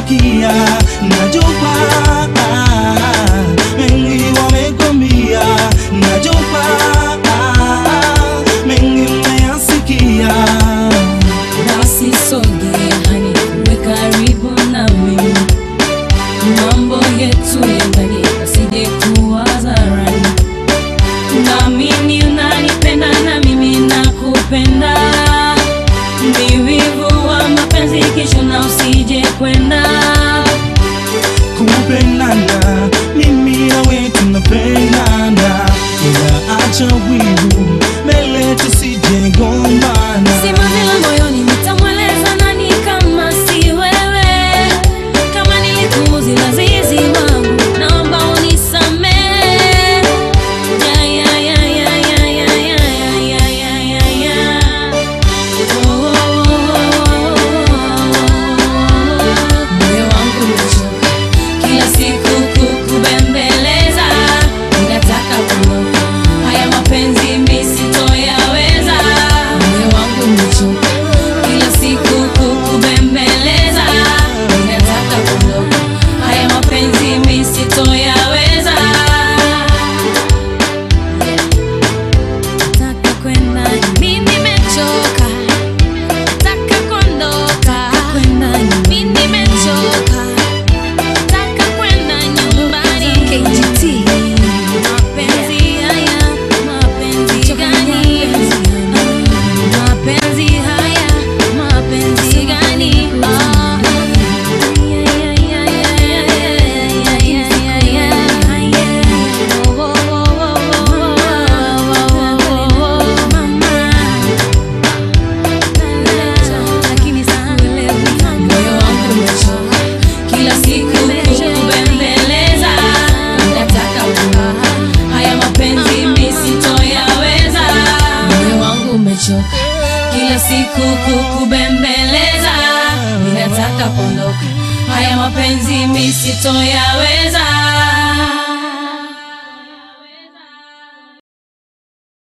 umeyasikia, najua mengi wamekwambia, najua mengi umeyasikia. Basi sogea hani uwe karibu nami, mambo yetu ya ndani yasije kuwa hadharani. Naamini unanipenda na mimi nakupenda, ni wivu wa mapenzi kesho na usije kwenda. kupendana mimi nawe tunapendana ila acha wivu mbele tusijegombana Simanzi la moyoni nitamweleza nani kama si wewe? Kama nilikuuzi lazizi wangu, naomba unisamehe. Ya, ya, ya, ya, ya, ya, ya, ya, ya, ya, ya. Oh, oh, oh, oh. Moyo wangu umechoka kila siku kukubembeleza, ninataka kuondoka. Haya mapenzi mimi sitoyaweza. Moyo wangu umechoka kila siku kukubembeleza, ninataka kuondoka. Haya mapenzi mimi sitoyaweza. Nataka kwenda, mimi nimechoka. Nataka kuondoka. Mimi nimechoka. Nataka kwenda nyumbani. Mapenzi haya, mapenzi gani? Mapenzi haya, mapenzi gani? Ah. Moyo wangu umechoka kila siku kukubembeleza, nataka kuondoka. Haya mapenzi mimi sitoyaweza. Moyo wangu umechoka kila siku kukubembeleza, ninataka kuondoka. Haya mapenzi mimi sitoyaweza.